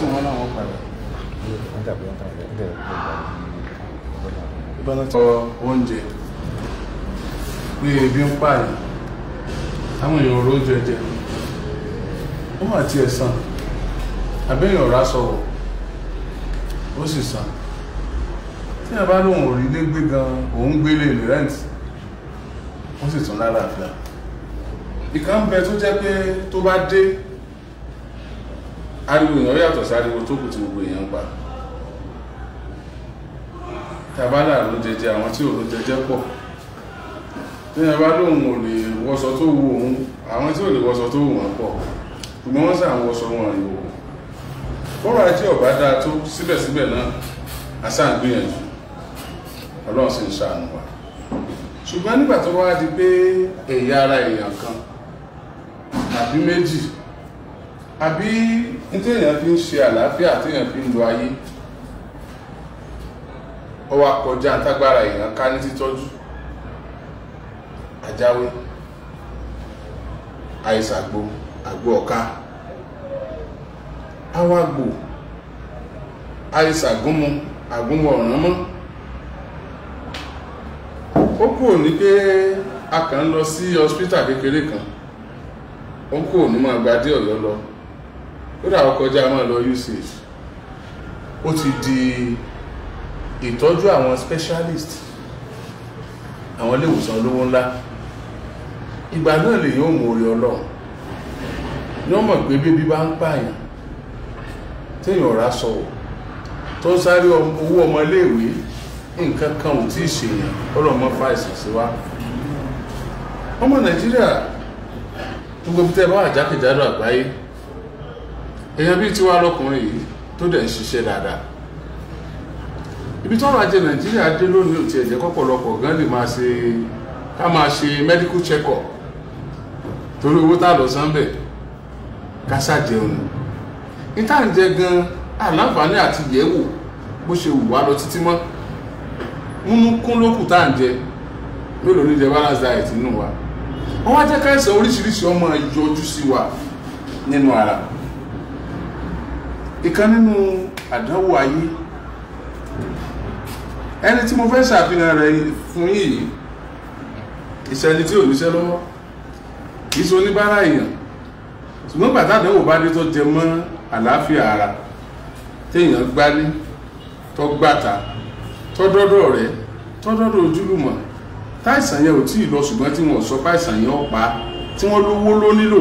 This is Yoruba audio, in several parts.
sí wọn láwọn padà. ìbáná tí wọ́n oúnjẹ pé ebi ń pààyàn táwọn èèyàn oró jẹjẹ ó mà tiẹ̀ sàn àbẹ́yàn ọ̀rá sọ̀rọ̀ ó sì sàn tí a bá lóun ò rí ilé gbé gan òun gbélé ní rent ó sì tún lálàáfíà ìkan ń bẹ tó jẹ́ pé tó bá dé ariwo èèyàn yàtọ̀ sí ariwo tó kù tí gbogbo èèyàn ń pa tàbálà ló jẹjẹ àwọn tí ò ló jẹjẹ pọ̀ tí a bá lóun ò lè wọṣọ tó wù òun àwọn tí ò lè wọṣọ tó wù wọn pọ̀ ṣùgbọ́n wọ́n sàn wọṣọ wọn ìwò bọ́rọ̀ ajé ọ̀bá dáa tó síbẹ̀síbẹ̀ náà àṣà ń gbìyànjú ọlọ́run sì ń ṣàánú wa ṣùgbọ́n nígbà tó wá di pé ẹ̀yà ara èèyàn kan àbí méjì àbí ní téèyàn fi ń ṣe àlàáfíà téèyàn fi ń lo ayé ó wá kọjá tágbára èèyàn ká ní títọ́jú àjáwé àìsàgbò àgbò ọ̀ká awàgbò àìsàgúnmu àgúnmu ọ̀ràn mọ́ ó kúrò ní pé a kàn ń lọ sí hospital kékeré kan ó kúrò ní máa gba dé ọ̀yọ́ lọ ó dà ó kọjá máa lọ usage ó ti di ìtọ́jú àwọn specialist àwọn ilé ìwòsàn olówó ńlá ìgbà náà lè yóò mú orí ọlọ́run ní wọ́n mọ̀ pé bébí bá ń pààyàn téèyàn ọ̀rá sọ̀wọ̀ tó ń sáré owó ọmọ iléèwé nǹkan kan ò tí ì ṣèyàn ọlọ́mọ fàìsàn sí wa ọmọ nàìjíríà gbogbo bí tẹ́ bá wà jákèjádò àgbáyé èèyàn bíi tiwa lọkùnrin yìí tó dẹ̀ ń ṣiṣẹ́ dáadáa ibi tọ́rọ̀ ajé nàìjíríà dé lónìí ò tiẹ̀ jẹ́ kọ́pọ̀lọpọ̀ gan lè máa ṣe ká máa ṣe medical check up torí owó tá lọ sánbẹ̀ ká ṣàjẹun ní tá à ń jẹ gan àláǹfààní àti yẹ̀wò bó ṣe wù wá lọ títí mọ́ múnú kún lókù tá à ń jẹ mélòó ní jẹ balance diet nínú wa wọ́n wá jẹ́ káìsàn oríṣiríṣi ọmọ yọjú sí wa nínú ara ìkan nínú àdánwò ayé ẹni tí mo fẹ́ ṣàfihàn rẹ̀ fún yìí ìṣẹ́ni tí ò níṣẹ́ lọ́wọ́ kìí ṣe oníbàárà èèyàn ṣùgbọ́n pàtàkì bá dé tó jẹ mọ́ àlàáfíà ara téèyàn gbálé tó gbàtà tó dọ́dọ̀ rẹ̀ tó dọ́dọ̀ ojúlùmọ̀ táìsàn yẹn ò tí ì lọ ṣùgbọ́n tí wọ́n sọ páìsàn yẹn ó pa tí wọ́n lówó ló nílò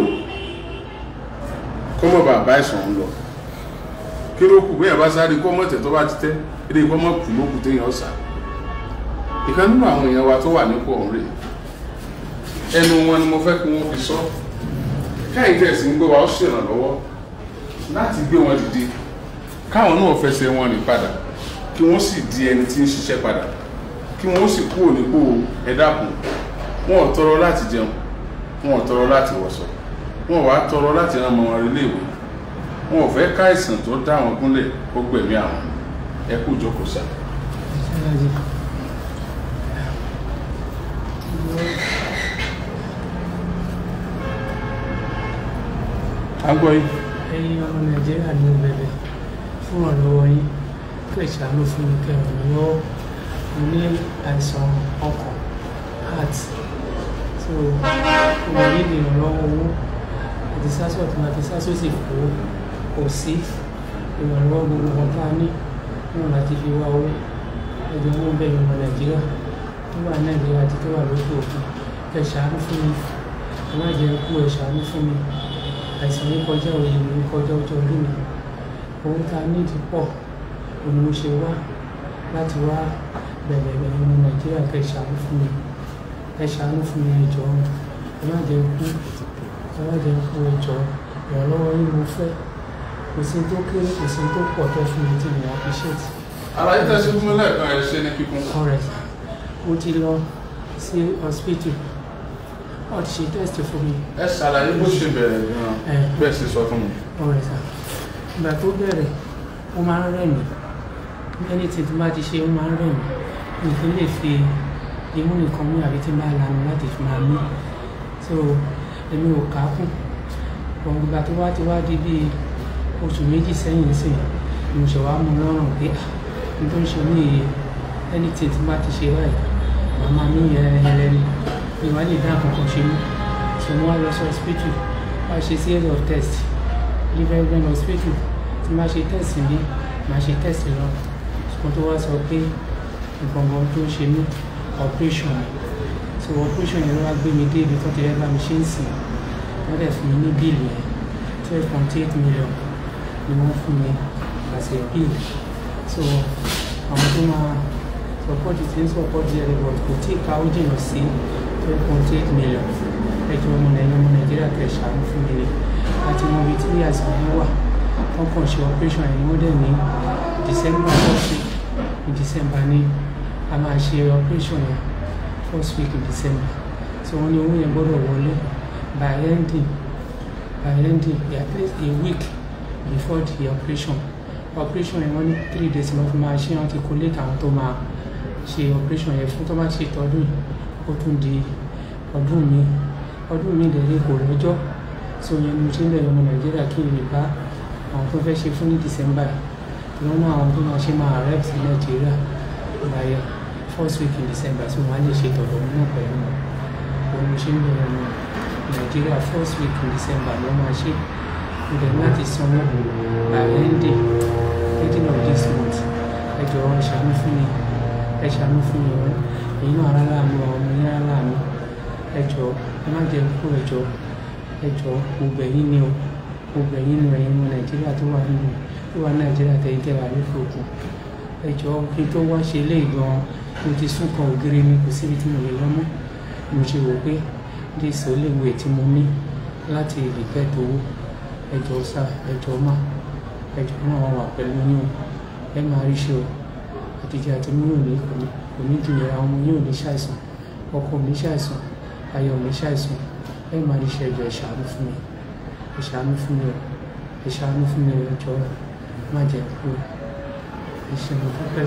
kó mọ̀ bàbá ìsàn ń lọ kí ló kù bóyá bá sáré kó mọ̀ tẹ̀ tó bá ti tẹ́ eré kó mọ̀ kù ló kù téèyàn ọ̀sà ìkan nínú àwọn èèyàn wa tó wà nípò ọ̀hún rèé ẹnu wọn ni mo fẹ́ kí wọ́n fi sọ káyìí tẹ̀sí ń gbé wa ó ṣèrànlọ́wọ́ láti gbé wọn dìde káwọn náà fẹsẹ̀ wọn rìn padà kí wọ́n sì di ẹni tí ń ṣiṣẹ́ padà kí wọ́n sì kúrò nípò ẹ̀dàkùn wọn ò tọrọ láti jẹun wọn ò tọrọ láti wọṣọ wọn ò wá tọrọ láti rán ọmọ wọn relé ìwé wọn ò fẹ́ káìsàn tó dá wọn gúnlẹ̀ ó gbẹ̀mí àwọn ẹ kú ìjókòó sáà. agbọ́ yìí. ẹ̀yin ọmọ nàìjíríà ní bẹ̀bẹ̀ fún ọ̀rọ̀ yín kẹ́ ṣàánú fún mi kẹ́ ràn mí lọ́wọ́ mo ní àìsàn ọkàn heart so mo ní ìrànlọ́wọ́ owó àti sásọ̀ tí màá fi sásọ̀ sì kó kò sí ìrànlọ́wọ́ gbogbo wọn tá a ní wọn láti fi wá owó ẹjọ́ wọn bẹ̀rẹ̀ ọmọ nàìjíríà tó wà nàìjíríà àti tó wà lókè òkun kẹ́ ṣàánú fún mi ẹ má jẹ́ kú ẹ ṣàánú fún mi àìsàn yìí kọjá òye mi kọjá ọjọ́ orí mi ohun tá a nídìí pọ̀ òun mo ṣe wá láti wá bẹ̀rẹ̀ bẹ̀rẹ̀ ọmọ nàìjíríà kẹ́ ṣàánú fún mi ẹ ṣàánú fún mi ẹ jọ̀ọ́ ẹ má jẹ́ kú ẹ má jẹ́ kú ẹ jọ̀ọ́ ìrànlọ́wọ́ yín mo fẹ́ kò sí tó kéré kò sí tó pọ̀ tó fún mi tí mi appreciate. àlàyé tẹ̀sí fún mi lẹ́ẹ̀kan ẹ̀ ṣe ní kíkún. alright mo ti lọ sí hospital wọ́n ti ṣe test fún mi ẹ ṣàlàyé bó ṣe bẹ̀rẹ̀ gan-an ẹ̀ bẹ́ẹ̀ sì sọ fún mi. ọ̀rẹ́ sà ìgbà tó bẹ̀rẹ̀ ó máa ń rẹ̀ mí ẹni tí tí bá ti ṣe ó máa ń rẹ̀ mí mi kì í lè fi imú nìkan mú àbí tí n bá lanu láti fi máa mí so èmi ò kà á kùn ọ̀hún ìgbà tó wá ti wá di bíi oṣù méjì sẹ́yìn sí ni mo ṣe wá mú lọ́rùn pé n tó ń ṣe ní iye anything tí bá ti ṣe báyìí màmá mi yẹrẹyẹrẹ ni mi wá lè dá kankan ṣe mí so mo wá lọ sí hospital wá ṣe series of test liver vein hospital tí máa ṣe test mi máa ṣe test lọ ṣùgbọ́n tó wá sọ pé nǹkan kan tó ń ṣe mí operation ni so operation yẹn ló wá gbé mi dé ibi tó ti rẹ́ bá mi ṣe ń sìn wọ́n dẹ̀ fún mi ní bíìlì yẹn twelve point eight million ni wọ́n fún mi as a bill so àwọn tó máa support ti ń support the report kò tí ì ka ó jìnnà sí twelve point eight million ẹjọ́ ọmọ nàìjíríà ọmọ nàìjíríà tẹ̀ ṣàánú fún mi ni àti wọn ibi tí àìsàn yẹn wà wọ́n kàn ṣe operation yẹn wọ́n dẹ̀ ní december first week in december ní a máa ṣe operation yẹn first week in december so wọ́n ní owó yẹn gbọ́dọ̀ wọlé by ending by ending at least a week before the operation operation yẹn wọ́n ní three days lọ́ fi máa ṣe wọ́n ti collate àwọn tó máa ṣe operation yẹn fún tó bá ṣe tọdún yìí ó tún di ọdún mi ọdún mi dẹ̀ lé kò lọ́jọ́ so yẹn ni mo ṣe ń bẹ̀rẹ̀ ọmọ nàìjíríà kí n lè bá àwọn tó fẹ́ ṣe fún ní december yìí lọ́nà àwọn tó máa ṣe máa rep sí nàìjíríà láyé first week in december so wọ́n á lè ṣe tọ̀dọ̀ mi náà pẹ̀lú wọn òun mo ṣe ń bẹ̀rẹ̀ ọmọ nàìjíríà first week in december ló máa ṣe mo dẹ̀ láti sanwó by ending ending of this month ẹ jọ̀ọ́ ẹ ṣàánú fún mi ẹ ṣàánú fún mi wọn èyí náà ara láàánú àwọn ọmọ yẹn ara láàánú ẹ jọ̀ọ́ ẹ má jẹ́ kú ẹ jọ̀ọ́ ẹ jọ̀ọ́ gbogbo ẹ̀yin ni o gbogbo ẹ̀yin ni ẹ̀yin ọmọ nàìjíríà tó wà nínú tó wà nàìjíríà tẹ̀yìn tẹ̀ wà ní fòkun ẹ jọ̀ọ́ kí n tó wá ṣe ilé ìgbọ̀n mo ti sún kan ògiri mi kò síbi tí mo lè lọ mọ́ mo ṣe wò pé díìsì ó lè wo ètí mo ní láti ìdìpẹ́ tó wó ẹ jọ̀ọ́ sá ẹ jọ̀ọ́ má ẹ jọ̀ọ́ náà wà pẹ̀lú yín o ẹ máa rí ṣe o àtijọ́ àti mi ò ní kò ní jù yẹra ọmọ yóò ní ṣàìsàn ọkọ mi ṣàìsàn ayọ̀ mi ṣàìsàn ẹ máa rí ṣe ẹjọ́ ẹ ṣàánú fún mi ẹ ṣàánú fún mi o ẹ ṣàánú fún mi o ẹ jọ̀ọ́ má jẹ́ kú ẹ ṣe mo dúpẹ́.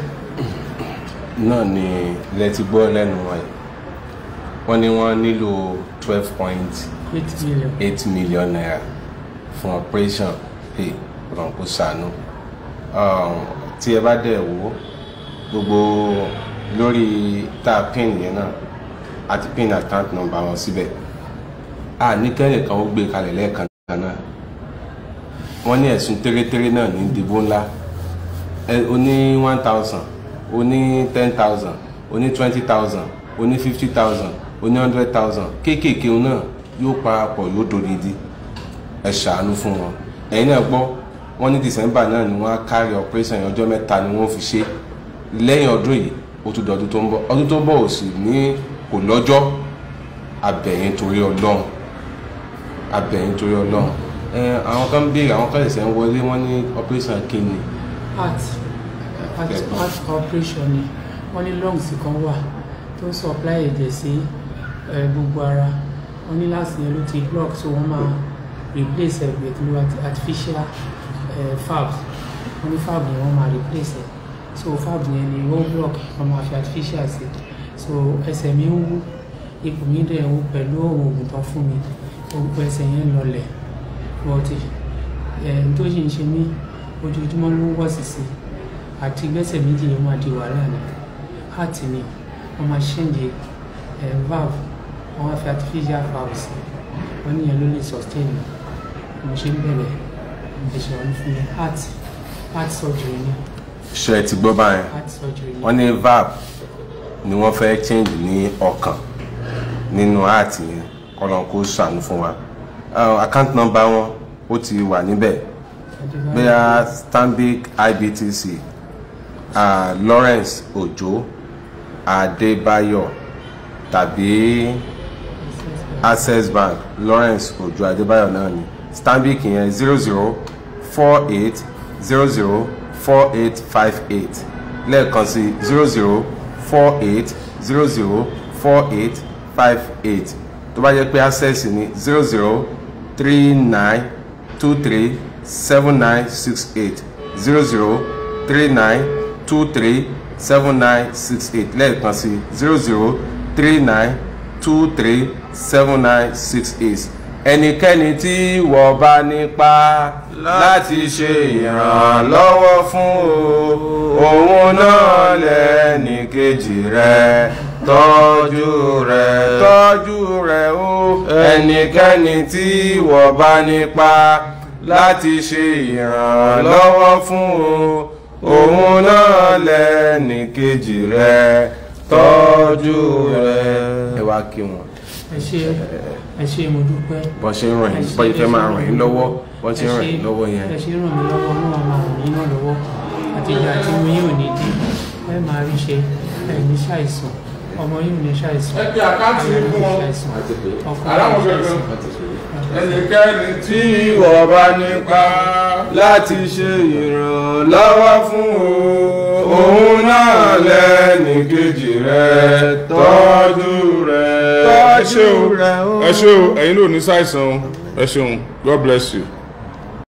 náà ni ilẹ̀ ti gbọ́ lẹ́nu wa yìí wọ́n ní wọ́n nílò twelve point eight million eight million naira fún operation hey ọ̀ràn kó ṣàánú Um, tí ẹ bá dẹ̀ wò ó gbogbo lórí tá a pin yẹn náà àti pin account number wọn síbẹ̀ a ní kẹ́nìkan ó gbé kalẹ̀ lẹ́ẹ̀kan náà wọ́n ní ẹ̀sùn tẹ́rẹ́tẹ́rẹ́ náà ní ìdìbò ńlá ẹ o ní one thousand o ní ten thousand o ní twenty thousand o ní fifty thousand o ní hundred thousand kéékèèké náà yóò parapọ̀ yóò dòdìdí ẹ ṣàánú fún wọn ẹ̀yin náà gbọ́ wọ́n ní december náà ni wọ́n á kárí operation yẹn ọjọ́ mẹ́ta ni wọ́n fi ṣe lẹ́yìn ọdún yìí ó tún dọ̀dún tó ń bọ̀ ọdún tó ń bọ̀ ò sì ní kò lọ́jọ́ abẹ̀yìn torí ọlọ́run abẹ̀yìn torí ọlọ́run ẹ àwọn kan ń béèrè àwọn kan ṣẹ̀ṣẹ̀ ń wọlé wọ́n ní operation kidney heart heart Ẹ̀gbọ́n. heart operation ni wọ́n ní lungs kan wà tó ń supply ẹ̀jẹ̀ sí eh, gbogbo ara wọ́n ní láti yẹn ló ti block so wọ́n máa replace ẹ̀ pẹ̀lú arti- artificial eh, valve wọ́n ní valve yẹn wọ́n máa replace ẹ̀ so valve yẹn ni wọ́n block wọ́n máa fi artificial sí so ẹsẹ̀ mi ń wú ipò mi dẹ̀ ń wú pẹ̀lú oògùn tó fún mi gbogbo ẹsẹ̀ yẹn lọlẹ̀ bọ́tì ẹ̀ tó sì ń ṣe mí ojoojúmọ́ ló ń wọ̀ sísè àti gbẹ́sẹ̀ méjì yẹn máa di wàhálà ni heart ni wọ́n máa ṣẹ́ǹjì ẹ̀ valve wọ́n á fi artificial valve sí wọ́n níyẹn ló lè sustain mi mo ṣe ń bẹ̀rẹ̀ ẹ̀ṣẹ̀ wọn fún mi heart heart surgery ni ṣe ẹ ti gbọ́ báyẹn heart surgery ni wọ́n ní valve ni wọ́n fẹ́ change ní ọkàn nínú heart yẹn kọ́lọ́n kó ṣàánú fún wa Uh, account number wọn ó ti wà níbẹ̀ bóyá stanbic ibtc uh, lawrence ojo adébáyọ̀ tàbí access bank lawrence ojo adébáyọ̀ náà ni stanbic yẹn zero zero four eight zero zero four eight five eight lẹ́ẹ̀kan sí zero zero four eight zero zero four eight five eight tó bá jẹ́ pé access ni zero zero three nine two three seven nine six eight zero zero three nine two three seven nine six eight lẹ́ẹ̀kan sí zero zero three nine two three seven nine six eight ẹnikẹ́ni tí wọ́n bá nípa láti ṣe ìrànlọ́wọ́ fún o òun náà lẹ́nì kejì rẹ̀ tọ́jú rẹ̀ tọ́jú rẹ̀ o ẹnikẹ́ni tí wọ́n bá nípa láti ṣe ìrànlọ́wọ́ fún o òun náà lẹ́nì kejì rẹ̀ tọ́jú rẹ̀. ẹ wá kí wọn ẹ ṣe ẹ ṣe mo dúpẹ́ bọ́ ṣe ń ràn yín bọ́ ìfẹ́ máa ràn yín lọ́wọ́ bọ́ ṣe ń ràn yín lọ́wọ́ yẹn. ẹ ṣe ràn mí lọ́wọ́ náà máa ràn yín náà lọ́wọ́ àti ìgbà tí mo yín ò ní dé ẹ máa rí ṣe ẹ ní ṣàìsàn ọmọ yín ò ní ṣàìsàn ẹ pe àkáǹtì ẹ fún ní wọn. ṣàìsàn ọkọ aláwọ̀ yín ò ní fẹ́fẹ́ ṣàìsàn. ẹnikẹ́ni tí tí ìwọ bá nípa láti ṣe ìrànlọ́wọ́ fún o òun náà lẹ́nì kejì rẹ̀ tọ́jú rẹ̀ ẹ ṣé o rẹ̀ o. ẹ ṣé o ẹ̀yin ló ní ṣàìsàn o ẹ ṣeun God bless you.